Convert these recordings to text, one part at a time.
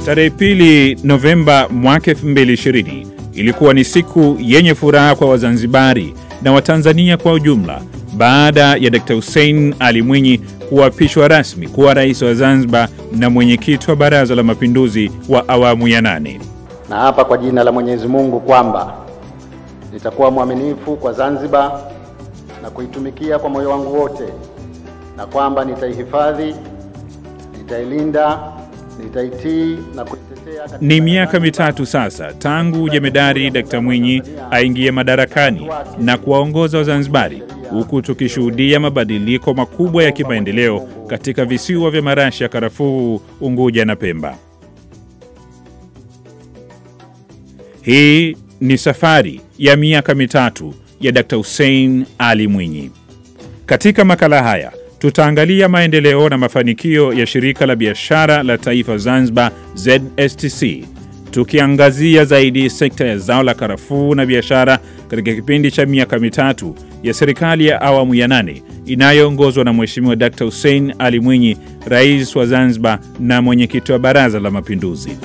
Tarehe pili Novemba mwaka 2020 ilikuwa ni siku yenye furaha kwa Wazanzibari na Watanzania kwa ujumla baada ya Dkt. Hussein Ali Mwinyi kuapishwa rasmi kuwa rais wa Zanzibar na mwenyekiti wa Baraza la Mapinduzi wa awamu ya nane. Na hapa kwa jina la Mwenyezi Mungu kwamba nitakuwa mwaminifu kwa Zanzibar na kuitumikia kwa moyo wangu wote, na kwamba nitaihifadhi, nitailinda, nitaitii na kuitetea katika Ni miaka mitatu sasa tangu jemedari Dkt. Mwinyi aingie madarakani na kuwaongoza Wazanzibari, huku tukishuhudia mabadiliko makubwa ya kimaendeleo katika visiwa vya marashi ya karafuu, Unguja na Pemba. Hii ni safari ya miaka mitatu ya Dkt. Hussein Ali Mwinyi. Katika makala haya tutaangalia maendeleo na mafanikio ya shirika la biashara la taifa Zanzibar ZSTC, tukiangazia zaidi sekta ya zao la karafuu na biashara katika kipindi cha miaka mitatu ya serikali ya awamu ya nane inayoongozwa na Mheshimiwa Dkt. Hussein Ali Mwinyi, rais wa Zanzibar na mwenyekiti wa Baraza la Mapinduzi.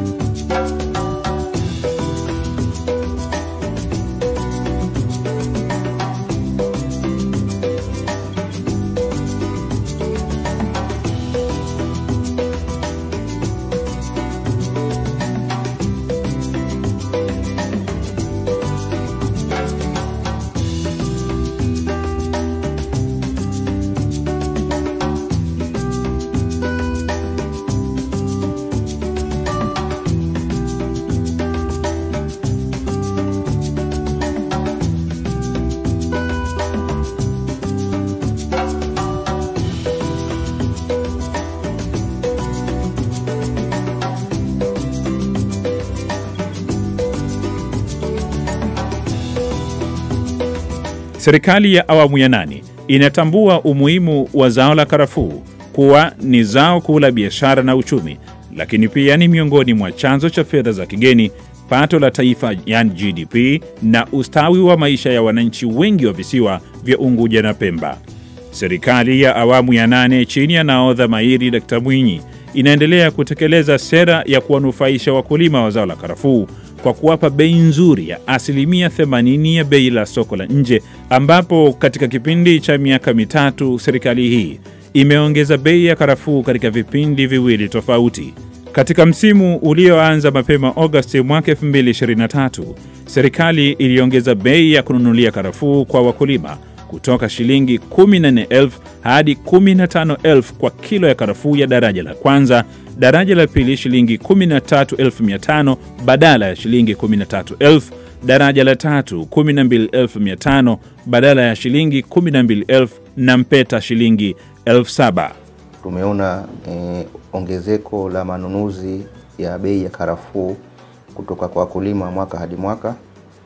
Serikali ya awamu ya nane inatambua umuhimu wa zao la karafuu kuwa ni zao kuu la biashara na uchumi, lakini pia ni miongoni mwa chanzo cha fedha za kigeni, pato la taifa yani GDP, na ustawi wa maisha ya wananchi wengi wa visiwa vya Unguja na Pemba. Serikali ya awamu ya nane chini ya nahodha mahiri Dkt. Mwinyi inaendelea kutekeleza sera ya kuwanufaisha wakulima wa zao la karafuu kwa kuwapa bei nzuri ya asilimia 80 ya bei la soko la nje, ambapo katika kipindi cha miaka mitatu serikali hii imeongeza bei ya karafuu katika vipindi viwili tofauti. Katika msimu ulioanza mapema Agosti mwaka 2023, serikali iliongeza bei ya kununulia karafuu kwa wakulima kutoka shilingi 14,000 hadi 15,000 kwa kilo ya karafuu ya daraja la kwanza, daraja la pili shilingi 13,500 badala ya shilingi 13,000, daraja la tatu 12,500 badala ya shilingi 12,000 na mpeta shilingi 7,000. Tumeona eh, ongezeko la manunuzi ya bei ya karafuu kutoka kwa wakulima mwaka hadi mwaka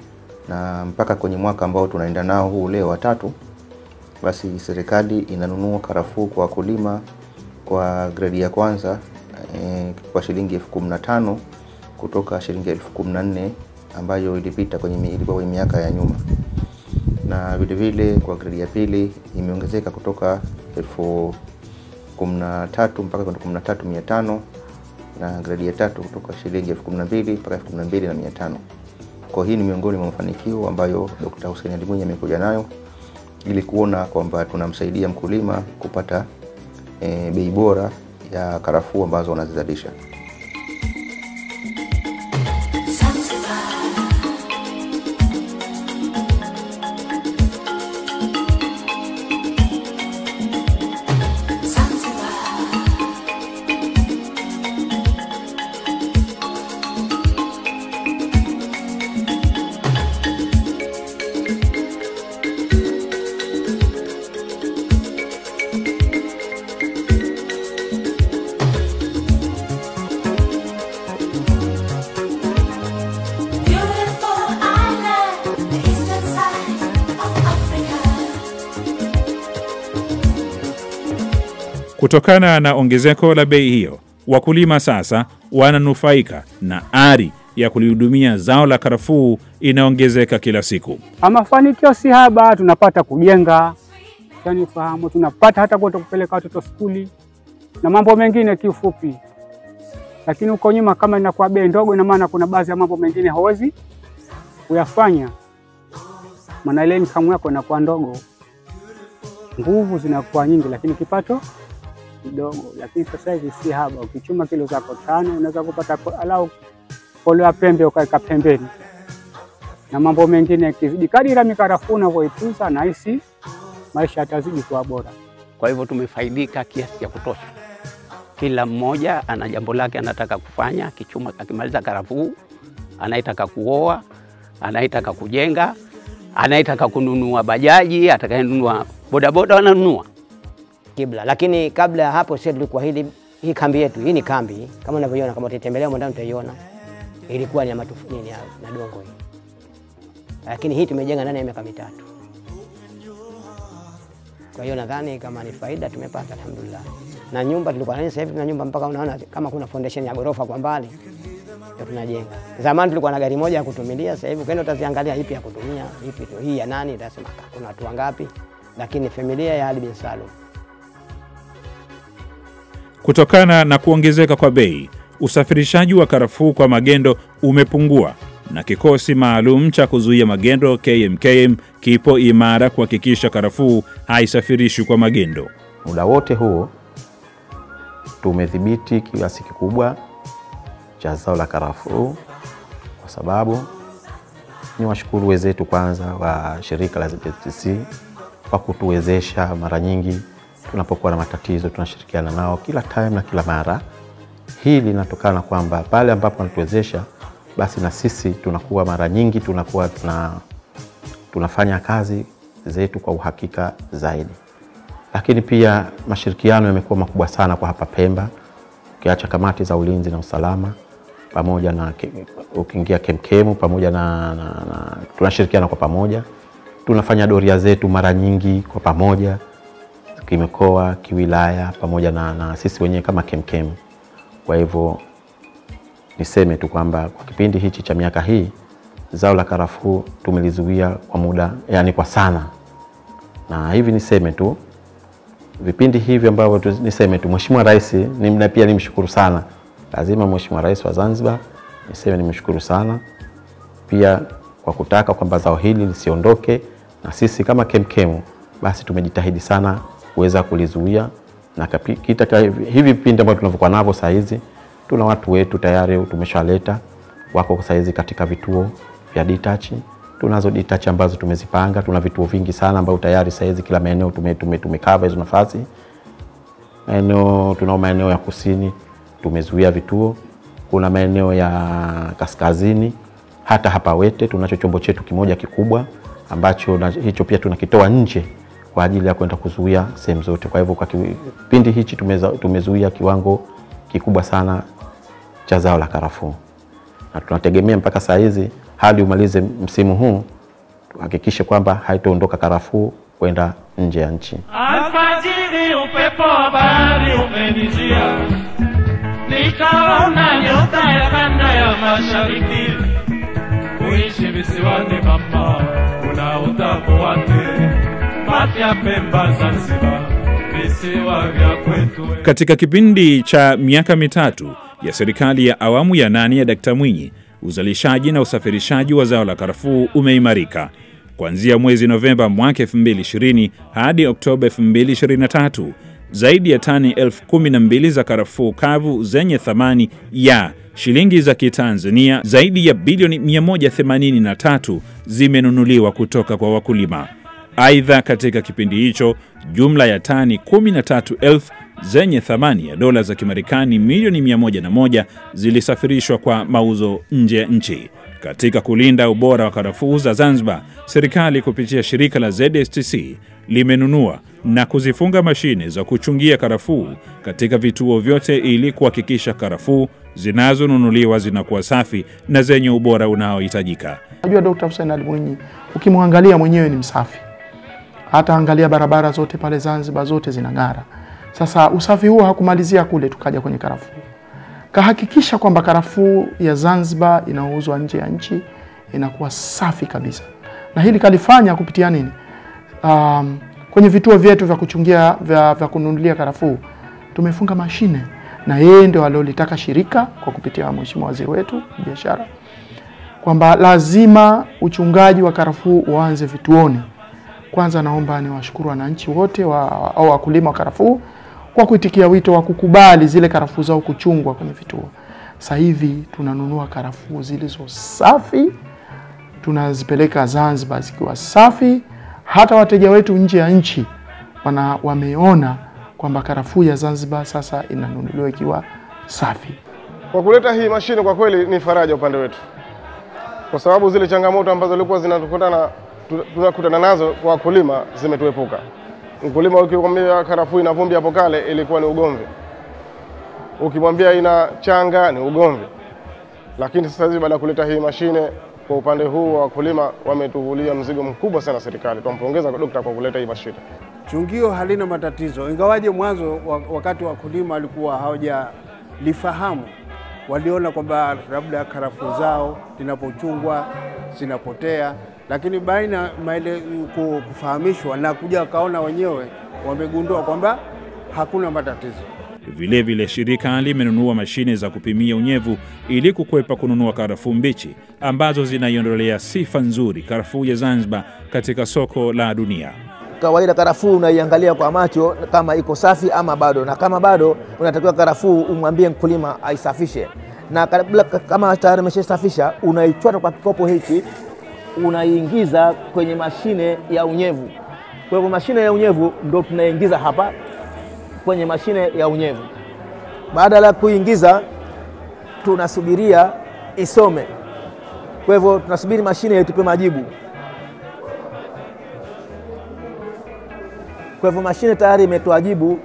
na mpaka kwenye mwaka ambao tunaenda nao huu leo watatu, basi serikali inanunua karafuu kwa wakulima kwa gredi ya kwanza eh, kwa shilingi elfu kumi na tano kutoka shilingi elfu kumi na nne ambayo ilipita kwenye mi- ilikuwa kwenye miaka ya nyuma, na vile vile kwa gredi ya pili imeongezeka kutoka elfu kumi na tatu mpaka kwenda kumi na tatu mia tano na gredi ya tatu kutoka shilingi elfu kumi na mbili mpaka elfu kumi na mbili na mia tano. Kwa hii ni miongoni mwa mafanikio ambayo Dkt. Hussein Ali Mwinyi amekuja nayo ili kuona kwamba tunamsaidia mkulima kupata e, bei bora ya karafuu ambazo wanazizalisha. Beautiful island, the eastern side of Africa. Kutokana na ongezeko la bei hiyo, wakulima sasa wananufaika na ari ya kulihudumia zao la karafuu inaongezeka kila siku. Mafanikio si haba, tunapata kujenga, yani fahamu, tunapata hata kwenda kupeleka watoto skuli na mambo mengine kiufupi. lakini huko nyuma kama inakuwa bei ndogo, ina maana kuna baadhi ya mambo mengine hawezi kuyafanya, maana ile income yako inakuwa ndogo, nguvu zinakuwa nyingi, lakini kipato kidogo. Lakini sasa hivi si haba, ukichuma kilo zako tano unaweza kupata ko- alau kolo ya pembe ukaweka pembeni, na mambo mengine yakizidi, kadiri mikarafuu unavyoitunza, nahisi maisha yatazidi kuwa bora. Kwa hivyo tumefaidika kiasi cha kutosha. Kila mmoja ana jambo lake anataka kufanya, akichuma, akimaliza karafuu, anayetaka kuoa, anayetaka kujenga, anayetaka kununua bajaji, atakayenunua bodaboda wananunua. kibla. Lakini kabla ya hapo sisi tulikuwa hili hii kambi yetu, hii ni kambi kama unavyoiona, kama utatembelea ndani utaiona, ilikuwa ni ya matufu nini ya na dongo hii, lakini hii tumejenga ndani ya miaka mitatu. Kwa hiyo nadhani kama ni faida tumepata, alhamdulillah. Na nyumba tulikuwa nani, sasa hivi tuna nyumba mpaka unaona kama kuna foundation ya ghorofa kwa mbali ndio tunajenga. Zamani tulikuwa na gari moja ya kutumilia, sasa hivi ukienda utaziangalia ipi ya kutumia, ipi tu hii ya nani, utasema kuna watu wangapi, lakini familia ya Ali bin Salum Kutokana na kuongezeka kwa bei, usafirishaji wa karafuu kwa magendo umepungua na kikosi maalum cha kuzuia magendo KMKM kipo imara kuhakikisha karafuu haisafirishwi kwa magendo. Muda wote huo tumedhibiti kiasi kikubwa cha zao la karafuu, kwa sababu ni washukuru wenzetu kwanza wa shirika la ZTC kwa kutuwezesha. Mara nyingi tunapokuwa na matatizo tunashirikiana nao kila time na kila mara. Hii linatokana kwamba pale ambapo wanatuwezesha, basi na sisi tunakuwa mara nyingi tunakuwa tuna, tunafanya kazi zetu kwa uhakika zaidi lakini pia mashirikiano yamekuwa makubwa sana kwa hapa Pemba, ukiacha kamati za ulinzi na usalama pamoja na ke- ukiingia kemkemu pamoja na, na, na tunashirikiana kwa pamoja, tunafanya doria zetu mara nyingi kwa pamoja kimikoa, kiwilaya pamoja na, na sisi wenyewe kama kemkemu. Kwa hivyo niseme tu kwamba kwa kipindi hichi cha miaka hii zao la karafuu tumelizuia kwa muda, yani kwa sana, na hivi niseme tu vipindi hivi ambavyo tu- niseme tu Mheshimiwa Rais ni, na pia nimshukuru sana, lazima Mheshimiwa Rais wa Zanzibar niseme nimshukuru sana pia kwa kutaka kwamba zao hili lisiondoke, na sisi kama kemkemu basi tumejitahidi sana kuweza kulizuia na kapi- kita ka- hivi vipindi ambavyo tunavyokuwa navyo saa hizi, tuna watu wetu tayari tumeshaleta wako saa hizi katika vituo vya ditachi. Tunazo ditachi ambazo tumezipanga, tuna vituo vingi sana ambavyo tayari saa hizi kila maeneo tume, tume, tumekava hizo nafasi maeneo tunao maeneo ya kusini tumezuia vituo, kuna maeneo ya kaskazini, hata hapa Wete tunacho chombo chetu kimoja kikubwa ambacho na, hicho pia tunakitoa nje kwa ajili ya kwenda kuzuia sehemu zote. Kwa hivyo kwa kipindi hichi tumeza, tumezuia kiwango kikubwa sana cha zao la karafuu, na tunategemea mpaka saa hizi hadi umalize msimu huu tuhakikishe kwamba haitaondoka karafuu kwenda nje ya nchi. Alfajiri upepo wa bahari umenijia, nikaona nyota ya kanda ya mashariki. Kuishi visiwani mama, kuna utamu wake. Mapya Pemba, Zanzibar, visiwa vya kwetu. Katika kipindi cha miaka mitatu ya serikali ya awamu ya nane ya Dkt. Mwinyi, uzalishaji na usafirishaji wa zao la karafuu umeimarika. Kuanzia mwezi Novemba mwaka 2020 hadi Oktoba 2023, zaidi ya tani elfu kumi na mbili za karafuu kavu zenye thamani ya shilingi za Kitanzania zaidi ya bilioni 183 zimenunuliwa kutoka kwa wakulima. Aidha, katika kipindi hicho jumla ya tani 13,000 zenye thamani ya dola za Kimarekani milioni 101 zilisafirishwa kwa mauzo nje ya nchi. Katika kulinda ubora wa karafuu za Zanzibar, serikali kupitia shirika la ZSTC limenunua na kuzifunga mashine za kuchungia karafuu katika vituo vyote ili kuhakikisha karafuu zinazonunuliwa zinakuwa safi na zenye ubora unaohitajika. Najua Dr. Hussein Ali Mwinyi ukimwangalia mwenyewe ni msafi, hata angalia barabara zote pale Zanzibar zote zinang'ara. Sasa usafi huo hakumalizia kule, tukaja kwenye karafuu, kahakikisha kwamba karafuu ya Zanzibar inauzwa nje ya nchi inakuwa safi kabisa, na hili kalifanya kupitia nini? Um, kwenye vituo vyetu vya kuchungia vya, vya kununulia karafuu tumefunga mashine na yeye ndio aliolitaka shirika kwa kupitia mheshimiwa waziri wetu biashara kwamba lazima uchungaji wa karafuu uanze vituoni. Kwanza naomba niwashukuru wananchi wote wa, au wakulima wa karafuu kwa kuitikia wito wa kukubali zile karafuu zao kuchungwa kwenye vituo. Sasa hivi tunanunua karafuu zilizo safi, tunazipeleka Zanzibar zikiwa safi. Hata wateja wetu nje ya nchi wana, wameona kwamba karafuu ya Zanzibar sasa inanunuliwa ikiwa safi. Kwa kuleta hii mashine kwa kweli ni faraja upande wetu, kwa sababu zile changamoto ambazo zilikuwa zinakutana tunakutana nazo kwa wakulima zimetuepuka. Mkulima ukimwambia karafuu ina vumbi hapo kale ilikuwa ni ugomvi, ukimwambia ina changa ni ugomvi, lakini sasa hivi baada ya kuleta hii mashine kwa upande huu wa wakulima wametuvulia mzigo mkubwa sana serikali. Tunampongeza dokta kwa kuleta hii mashine. Chungio halina matatizo, ingawaje mwanzo wa- wakati wakulima walikuwa hawajalifahamu, waliona kwamba labda karafuu zao zinapochungwa zinapotea, lakini baina maele ku- kufahamishwa na kuja wakaona wenyewe, wamegundua kwamba hakuna matatizo. Vilevile vile shirika limenunua mashine za kupimia unyevu ili kukwepa kununua karafuu mbichi ambazo zinaiondolea sifa nzuri karafuu ya Zanzibar katika soko la dunia. Kawaida karafuu unaiangalia kwa macho kama iko safi ama bado, na kama bado unatakiwa karafuu umwambie mkulima aisafishe, na kabla kama tayari umeshasafisha unaichota kwa kikopo hiki unaiingiza kwenye mashine ya unyevu. Kwa hivyo mashine ya unyevu ndo tunaingiza hapa kwenye mashine ya unyevu. Baada ya kuingiza, tunasubiria isome. Kwa hivyo tunasubiri mashine itupe majibu. Kwa hivyo mashine tayari imetoa jibu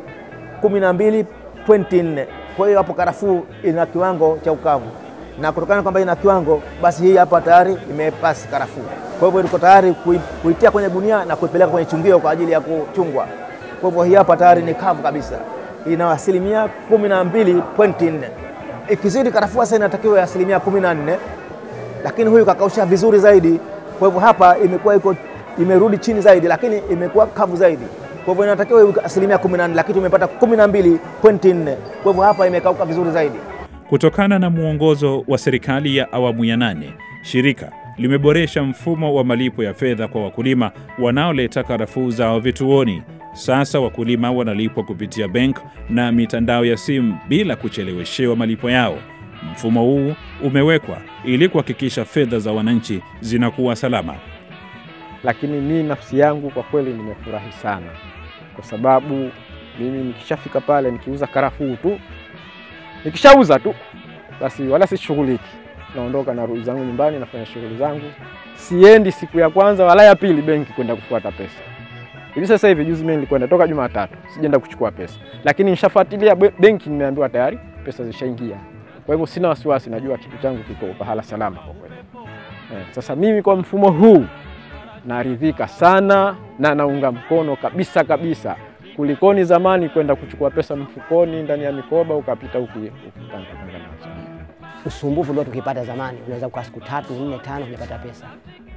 12.4. Kwa hiyo hapo karafuu ina kiwango cha ukavu, na kutokana kwamba ina kiwango, basi hii hapa tayari imepasi karafuu. Kwa hivyo iko tayari kui- kuitia kwenye gunia na kuipeleka kwenye chungio kwa ajili ya kuchungwa. Kwa hivyo hii hapa tayari ni kavu kabisa, ina asilimia 12.4. Ikizidi karafuu sasa inatakiwa ya asilimia 14, lakini huyu kakausha vizuri zaidi. Kwa hivyo hapa imekuwa iko imerudi chini zaidi, lakini imekuwa kavu zaidi. Kwa hivyo inatakiwa iwe asilimia 14, lakini tumepata 12.4. Kwa hivyo hapa imekauka vizuri zaidi. Kutokana na mwongozo wa serikali ya awamu ya nane, shirika limeboresha mfumo wa malipo ya fedha kwa wakulima wanaoleta karafuu zao vituoni. Sasa wakulima wanalipwa kupitia benki na mitandao ya simu bila kucheleweshewa malipo yao. Mfumo huu umewekwa ili kuhakikisha fedha za wananchi zinakuwa salama. lakini mimi nafsi yangu kwa kweli nimefurahi sana, kwa sababu mimi nikishafika pale nikiuza karafuu tu, nikishauza tu basi wala sishughuliki, naondoka narudi zangu nyumbani, nafanya shughuli zangu, siendi siku ya kwanza wala ya pili benki kwenda kufuata pesa. Hivi sasa hivi juzi mimi nilikwenda toka Jumatatu, sijaenda kuchukua pesa, lakini nishafuatilia be- benki, nimeambiwa tayari pesa zishaingia. Kwa hivyo sina wasiwasi, najua kitu changu kiko pahala salama kwa kweli. Eh, sasa mimi kwa mfumo huu naridhika sana na naunga mkono kabisa kabisa, kulikoni zamani kwenda kuchukua pesa mfukoni ndani ya mikoba ukapita uki- ukitangatanga nazo. Usumbufu ulio tukipata zamani, unaweza kukaa siku tatu nne tano hujapata pesa.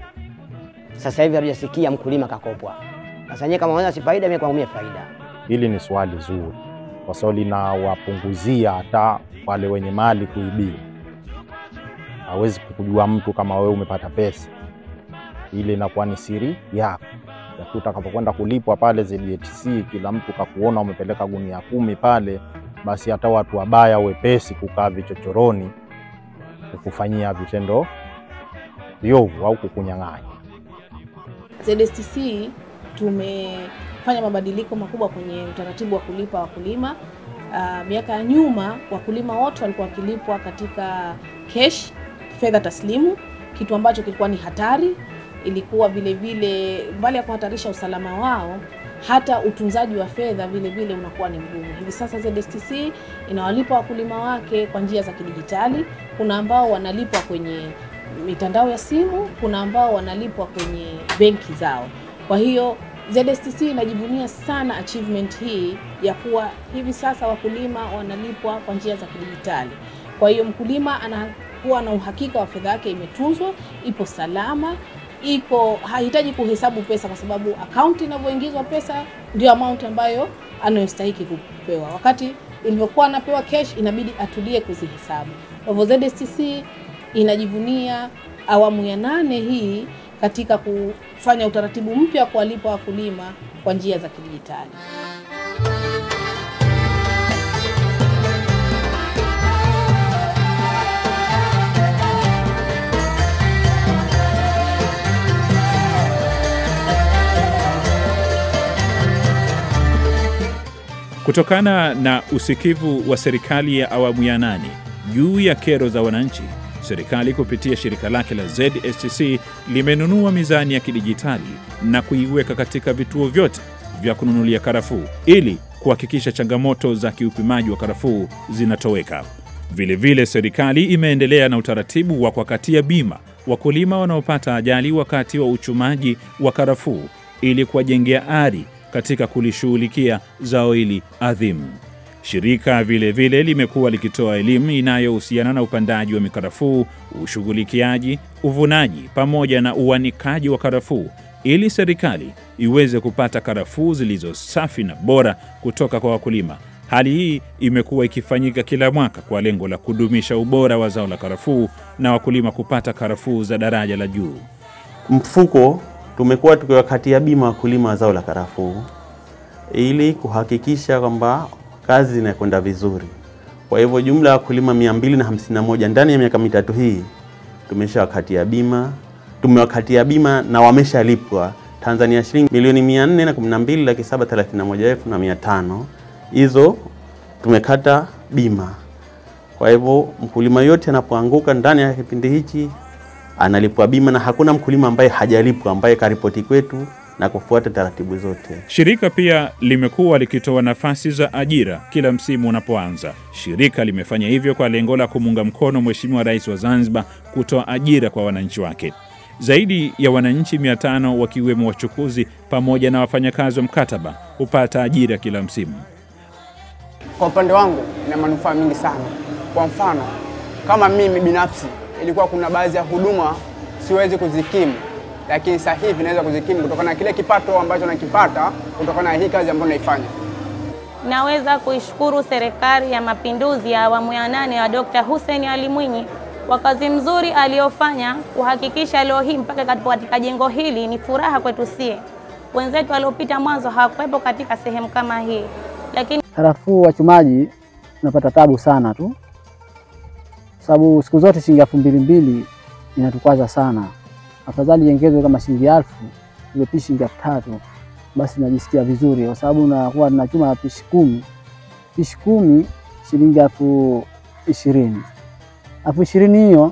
Sasa hivi hatujasikia mkulima kakopwa. Sasa nyewe kama unaona si faida, mimi kwangu mimi faida. Hili ni swali zuri kwa sababu linawapunguzia hata wale wenye mali kuibiwa. Hawezi kukujua mtu kama wewe umepata pesa, ile inakuwa ni siri yako. Lakini utakapokwenda kulipwa pale ZTC, kila mtu kakuona umepeleka gunia kumi pale, basi hata watu wabaya wepesi kukaa vichochoroni kukufanyia vitendo viovu au kukunyang'anya. ZSTC tumefanya mabadiliko makubwa kwenye utaratibu wa kulipa wakulima. Uh, miaka ya nyuma wakulima wote walikuwa wakilipwa katika cash, fedha taslimu, kitu ambacho kilikuwa ni hatari. Ilikuwa vile vile, mbali ya kuhatarisha usalama wao, hata utunzaji wa fedha vile vile unakuwa ni mgumu. Hivi sasa ZSTC inawalipa wakulima wake kwa njia za kidijitali. Kuna ambao wanalipwa kwenye mitandao ya simu, kuna ambao wanalipwa kwenye benki zao. Kwa hiyo ZSTC inajivunia sana achievement hii ya kuwa hivi sasa wakulima wanalipwa kwa njia za kidijitali. Kwa hiyo mkulima anakuwa na uhakika wa fedha yake imetunzwa, ipo salama, iko hahitaji kuhesabu pesa, kwa sababu akaunti inavyoingizwa pesa ndio amount ambayo anayostahiki kupewa. Wakati ilivyokuwa anapewa cash, inabidi atulie kuzihesabu. Kwa hivyo ZSTC inajivunia awamu ya nane hii katika kufanya utaratibu mpya wa kuwalipa wakulima kwa njia za kidijitali. Kutokana na usikivu wa serikali ya awamu ya nane juu ya kero za wananchi, serikali kupitia shirika lake la ZSTC limenunua mizani ya kidijitali na kuiweka katika vituo vyote vya kununulia karafuu ili kuhakikisha changamoto za kiupimaji wa karafuu zinatoweka. Vilevile vile serikali imeendelea na utaratibu wa kuwakatia bima wakulima wanaopata ajali wakati wa uchumaji wa karafuu ili kuwajengea ari katika kulishughulikia zao hili adhimu. Shirika vilevile vile limekuwa likitoa elimu inayohusiana na upandaji wa mikarafuu, ushughulikiaji, uvunaji pamoja na uanikaji wa karafuu ili serikali iweze kupata karafuu zilizo safi na bora kutoka kwa wakulima. Hali hii imekuwa ikifanyika kila mwaka kwa lengo la kudumisha ubora wa zao la karafuu na wakulima kupata karafuu za daraja la juu. Mfuko tumekuwa tukiwakatia bima wakulima wa zao la karafuu ili kuhakikisha kwamba kazi zinakwenda vizuri. Kwa hivyo jumla ya wakulima 251 ndani ya miaka mitatu hii tumeshawakatia bima, tumewakatia bima na wameshalipwa Tanzania shilingi milioni 412 laki 731 elfu na mia tano. Hizo tumekata bima. Kwa hivyo mkulima yote anapoanguka ndani ya kipindi hichi analipwa bima, na hakuna mkulima ambaye hajalipwa ambaye karipoti kwetu na kufuata taratibu zote. Shirika pia limekuwa likitoa nafasi za ajira kila msimu unapoanza. Shirika limefanya hivyo kwa lengo la kumuunga mkono Mheshimiwa Rais wa Zanzibar kutoa ajira kwa wananchi wake. Zaidi ya wananchi 500 wakiwemo wachukuzi pamoja na wafanyakazi wa mkataba hupata ajira kila msimu. Kwa upande wangu ina manufaa mingi sana. Kwa mfano, kama mimi binafsi ilikuwa kuna baadhi ya huduma siwezi kuzikimu, lakini sasa hivi naweza kuzikimu kutokana na kile kipato ambacho nakipata kutokana na hii kazi ambayo naifanya. Naweza kuishukuru Serikali ya Mapinduzi ya awamu ya nane ya Dr. Hussein Ali Mwinyi kwa kazi mzuri aliyofanya kuhakikisha leo hii mpaka katika jengo hili ni furaha kwetu sie. Wenzetu waliopita mwanzo hawakuwepo katika sehemu kama hii, lakini Karafuu wachumaji tunapata tabu sana tu, sababu siku zote shilingi elfu mbili mbili inatukwaza sana. Afadhali iongezwe kama shilingi elfu iwe pishi shilingi elfu tatu basi najisikia vizuri, kwa sababu nakuwa tunachuma pishi kumi, pishi kumi shilingi elfu ishirini elfu ishirini hiyo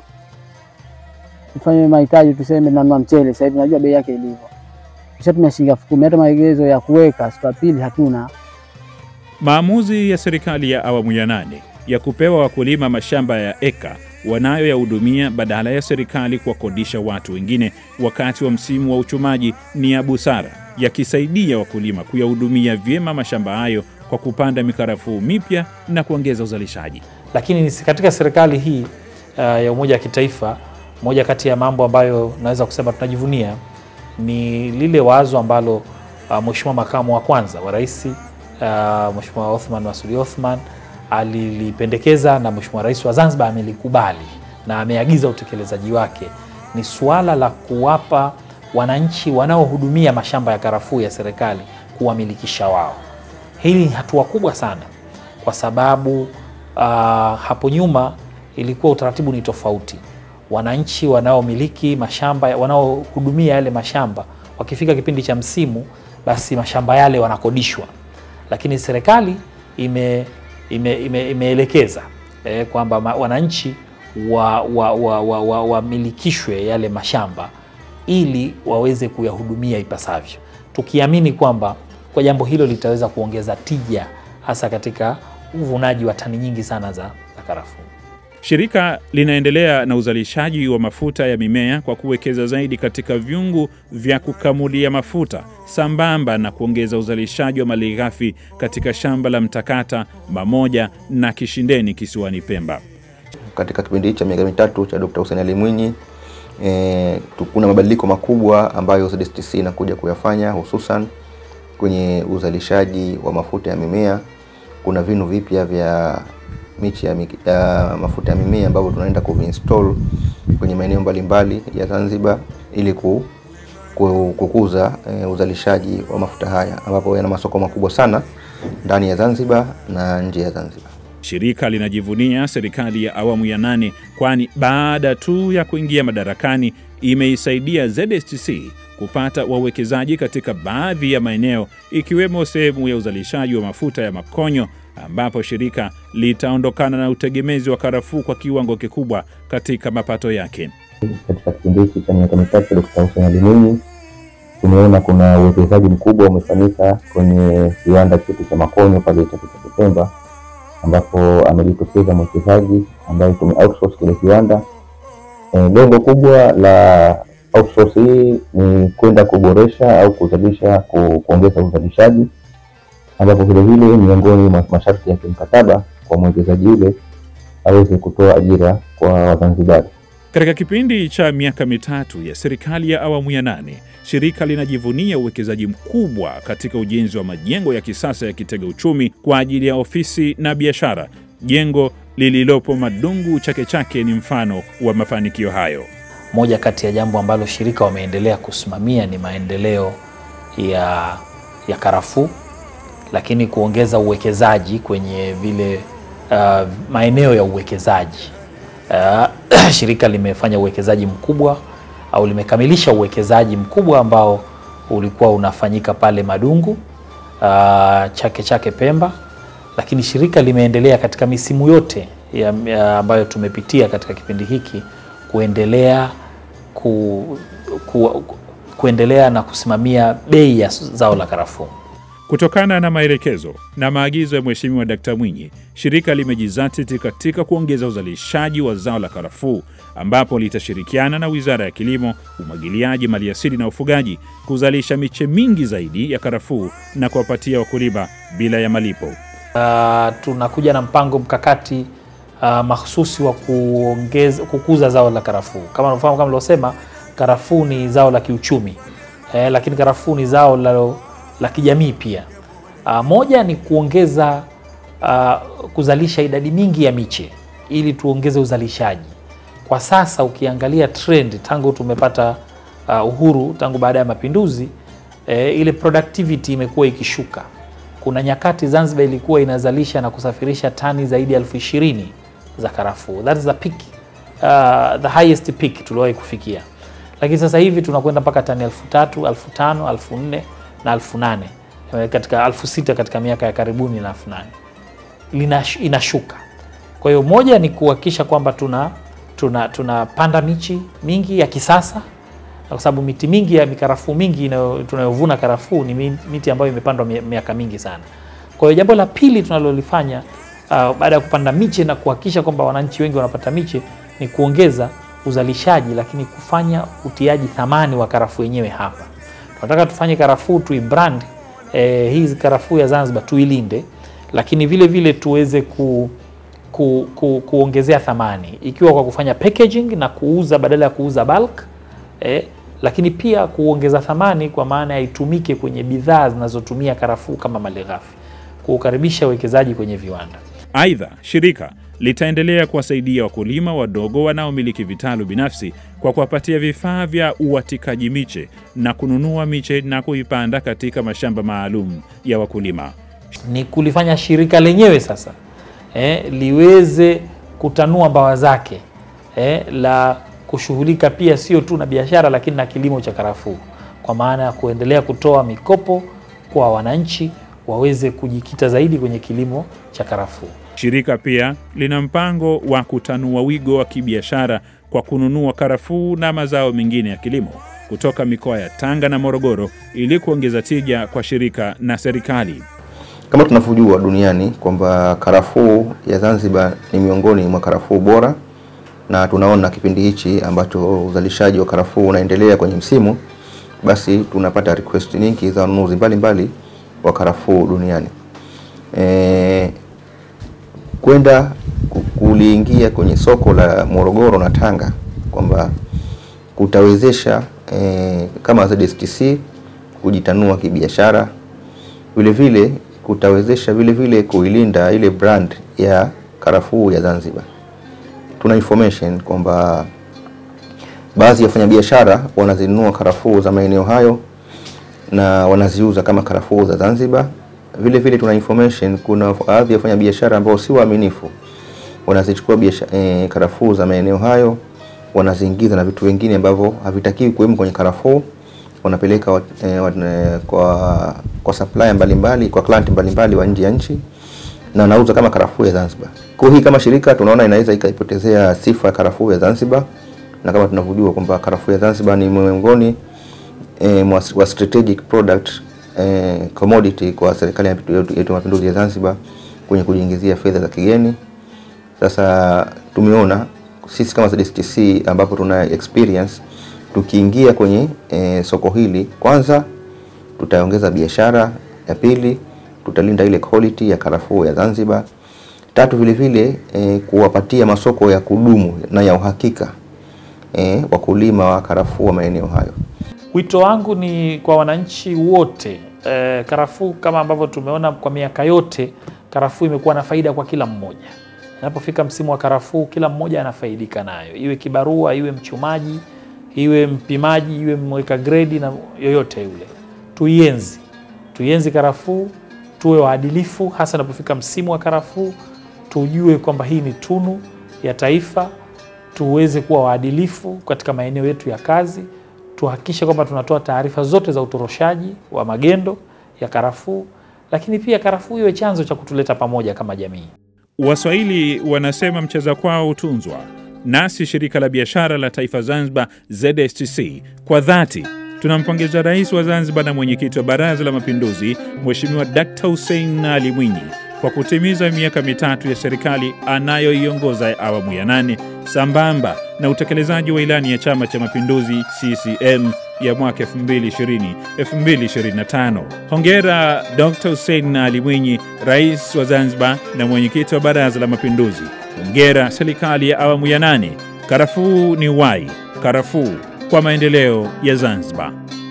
tufanye mahitaji, tuseme nanunua mchele sasa hivi, najua bei yake ilivyo, tushatumia shilingi elfu kumi hata maegezo ya kuweka siku ya pili hatuna. Maamuzi ya serikali ya awamu ya nane ya kupewa wakulima mashamba ya eka wanayoyahudumia badala ya serikali kuwakodisha watu wengine wakati wa msimu wa uchumaji ni ya busara, yakisaidia wakulima kuyahudumia vyema mashamba hayo kwa kupanda mikarafuu mipya na kuongeza uzalishaji. Lakini ni katika serikali hii uh, ya umoja wa kitaifa, moja kati ya mambo ambayo naweza kusema tunajivunia ni lile wazo ambalo uh, Mheshimiwa makamu wa kwanza wa rais uh, Mheshimiwa Othman Masudi Othman alilipendekeza na Mheshimiwa Rais wa Zanzibar amelikubali na ameagiza utekelezaji wake, ni suala la kuwapa wananchi wanaohudumia mashamba ya karafuu ya serikali kuwamilikisha wao. Hili ni hatua kubwa sana, kwa sababu uh, hapo nyuma ilikuwa utaratibu ni tofauti. Wananchi wanaomiliki mashamba, wanaohudumia yale mashamba, wakifika kipindi cha msimu, basi mashamba yale wanakodishwa, lakini serikali ime imeelekeza ime, ime eh, kwamba wananchi wamilikishwe wa, wa, wa, wa yale mashamba ili waweze kuyahudumia ipasavyo, tukiamini kwamba kwa jambo hilo litaweza kuongeza tija hasa katika uvunaji wa tani nyingi sana za, za karafuu. Shirika linaendelea na uzalishaji wa mafuta ya mimea kwa kuwekeza zaidi katika vyungu vya kukamulia mafuta sambamba na kuongeza uzalishaji wa malighafi katika shamba la Mtakata, Mamoja na Kishindeni kisiwani Pemba. Katika kipindi hichi cha miaka mitatu cha Dr. Hussein Ali Mwinyi e, kuna mabadiliko makubwa ambayo ZSTC inakuja kuyafanya hususan kwenye uzalishaji wa mafuta ya mimea kuna vinu vipya vya miche ya, miki- ya mafuta ya mimea ambavyo tunaenda kuvinstall kwenye maeneo mbalimbali ya Zanzibar ili ku, ku, kukuza eh, uzalishaji wa mafuta haya ambapo yana masoko makubwa sana ndani ya Zanzibar na nje ya Zanzibar. Shirika linajivunia serikali ya awamu ya nane, kwani baada tu ya kuingia madarakani imeisaidia ZSTC kupata wawekezaji katika baadhi ya maeneo ikiwemo sehemu ya uzalishaji wa mafuta ya makonyo ambapo shirika litaondokana na utegemezi wa karafuu kwa kiwango kikubwa katika mapato yake. Katika kipindi hiki cha miaka mitatu Dkt. Hussein Ali Mwinyi tumeona kuna uwekezaji mkubwa umefanyika kwenye kiwanda chetu cha makonyo pale Chake Chake Pemba, ambapo amejitokeza mwekezaji ambaye tume outsource kile kiwanda. E, lengo kubwa la outsource hii ni kwenda kuboresha au kuzalisha ku, kuongeza uzalishaji, ambapo vilevile miongoni mwa masharti ya kimkataba kwa mwekezaji yule aweze kutoa ajira kwa Wazanzibari. Katika kipindi cha miaka mitatu ya serikali ya awamu ya nane, shirika linajivunia uwekezaji mkubwa katika ujenzi wa majengo ya kisasa ya kitega uchumi kwa ajili ya ofisi na biashara. Jengo lililopo Madungu Chake Chake ni mfano wa mafanikio hayo. Moja kati ya jambo ambalo shirika wameendelea kusimamia ni maendeleo ya, ya karafuu, lakini kuongeza uwekezaji kwenye vile uh, maeneo ya uwekezaji. Uh, shirika limefanya uwekezaji mkubwa au limekamilisha uwekezaji mkubwa ambao ulikuwa unafanyika pale Madungu uh, Chake Chake Pemba, lakini shirika limeendelea katika misimu yote ya, ya ambayo tumepitia katika kipindi hiki kuendelea ku, ku, kuendelea na kusimamia bei ya zao la karafuu. Kutokana na maelekezo na maagizo ya Mheshimiwa Dkt. Mwinyi, shirika limejizatiti katika kuongeza uzalishaji wa zao la karafuu ambapo litashirikiana na Wizara ya Kilimo, Umwagiliaji, Maliasili na Ufugaji kuzalisha miche mingi zaidi ya karafuu na kuwapatia wakulima bila ya malipo. Uh, tunakuja na mpango mkakati uh, mahsusi wa kuongeza, kukuza zao la karafuu. Kama unafahamu, kama nilivyosema, karafuu ni zao la kiuchumi eh, lakini karafuu ni zao la, la kijamii pia. Uh, moja ni kuongeza uh, kuzalisha idadi mingi ya miche ili tuongeze uzalishaji. Kwa sasa ukiangalia trend tangu tumepata uh, uhuru tangu baada ya mapinduzi eh, ile productivity imekuwa ikishuka. Kuna nyakati Zanzibar ilikuwa inazalisha na kusafirisha tani zaidi ya elfu ishirini za karafuu. That is the peak, uh, the highest peak tuliwahi kufikia, lakini sasa hivi tunakwenda mpaka tani elfu tatu, elfu tano, elfu nne na elfu nane katika elfu sita katika miaka ya karibuni na elfu nane Linash, inashuka. Kwa hiyo moja ni kuhakikisha kwamba tuna tuna tunapanda michi mingi ya kisasa kwa sababu miti mingi ya mikarafuu mingi inayo- tunayovuna karafuu ni mi- miti ambayo imepandwa mi- miaka mingi sana. Kwa hiyo jambo la pili tunalolifanya uh, baada ya kupanda miche na kuhakikisha kwamba wananchi wengi wanapata miche ni kuongeza uzalishaji, lakini kufanya utiaji thamani wa karafuu yenyewe hapa. Tunataka tufanye karafuu tuibrand, eh, hii karafuu ya Zanzibar tuilinde, lakini vile vile tuweze ku, ku, ku, kuongezea thamani ikiwa kwa kufanya packaging na kuuza badala ya kuuza bulk eh, lakini pia kuongeza thamani kwa maana ya itumike kwenye bidhaa zinazotumia karafuu kama malighafi, kuukaribisha uwekezaji kwenye viwanda. Aidha, shirika litaendelea kuwasaidia wakulima wadogo wanaomiliki vitalu binafsi kwa kuwapatia vifaa vya uwatikaji miche na kununua miche na kuipanda katika mashamba maalum ya wakulima. ni kulifanya shirika lenyewe sasa eh, liweze kutanua mbawa zake eh, la kushughulika pia sio tu na biashara lakini na kilimo cha karafuu, kwa maana ya kuendelea kutoa mikopo kwa wananchi waweze kujikita zaidi kwenye kilimo cha karafuu. Shirika pia lina mpango wa kutanua wigo wa kibiashara kwa kununua karafuu na mazao mengine ya kilimo kutoka mikoa ya Tanga na Morogoro ili kuongeza tija kwa shirika na serikali. Kama tunavyojua duniani kwamba karafuu ya Zanzibar ni miongoni mwa karafuu bora, na tunaona kipindi hichi ambacho uzalishaji wa karafuu unaendelea kwenye msimu, basi tunapata request nyingi za wanunuzi mbalimbali wa karafuu duniani. E, kwenda ku- kuliingia kwenye soko la Morogoro na Tanga kwamba kutawezesha e, kama ZSTC kujitanua kibiashara, vile vile kutawezesha vile vile kuilinda ile brand ya karafuu ya Zanzibar. Tuna information kwamba baadhi ya wafanyabiashara wanazinunua karafuu za maeneo hayo na wanaziuza kama karafuu za Zanzibar. Vile vile tuna information, kuna baadhi ya wafanyabiashara ambao si waaminifu wanazichukua biasha- eh, karafuu za maeneo hayo wanaziingiza na vitu vingine ambavyo havitakiwi kuwemo kwenye karafuu, wanapeleka wat, eh, wat, eh, kwa kwa supplier mbalimbali kwa client mbalimbali wa nje ya nchi na wanauza kama karafuu ya Zanzibar. Kwa hii kama shirika tunaona inaweza ikaipotezea sifa ya karafuu ya Zanzibar, na kama tunavyojua kwamba karafuu ya Zanzibar ni miongoni eh, mwa wa strategic product eh, commodity kwa serikali ya yetu ya mapinduzi ya Zanzibar kwenye kujiingizia fedha za kigeni. Sasa tumeona sisi kama ZSTC ambapo tuna experience tukiingia kwenye e, soko hili, kwanza tutaongeza biashara, ya pili tutalinda ile quality ya karafuu ya Zanzibar, tatu vile vile e, kuwapatia masoko ya kudumu na ya uhakika e, wakulima wa karafuu wa maeneo hayo. Wito wangu ni kwa wananchi wote e, karafuu kama ambavyo tumeona kwa miaka yote, karafuu imekuwa na faida kwa kila mmoja. Inapofika msimu wa karafuu, kila mmoja anafaidika nayo, iwe kibarua, iwe mchumaji, iwe mpimaji, iwe mweka gredi na yoyote yule. Tuienzi, tuienzi karafuu, tuwe waadilifu, hasa inapofika msimu wa karafuu. Tujue kwamba hii ni tunu ya taifa, tuweze kuwa waadilifu katika maeneo yetu ya kazi, tuhakikishe kwamba tunatoa taarifa zote za utoroshaji wa magendo ya karafuu, lakini pia karafuu iwe chanzo cha kutuleta pamoja kama jamii. Waswahili wanasema mcheza kwao hutunzwa. Nasi shirika la biashara la taifa Zanzibar ZSTC kwa dhati tunampongeza Rais wa Zanzibar na mwenyekiti wa Baraza la Mapinduzi Mheshimiwa Dkt. Hussein Ali Mwinyi kwa kutimiza miaka mitatu ya serikali anayoiongoza ya awamu ya nane sambamba na utekelezaji wa ilani ya Chama cha Mapinduzi CCM ya mwaka 2020 2025. Hongera Dr. Hussein Ali Mwinyi, Rais wa Zanzibar na mwenyekiti wa Baraza la Mapinduzi. Hongera serikali ya awamu ya nane. Karafuu ni wai, karafuu kwa maendeleo ya Zanzibar.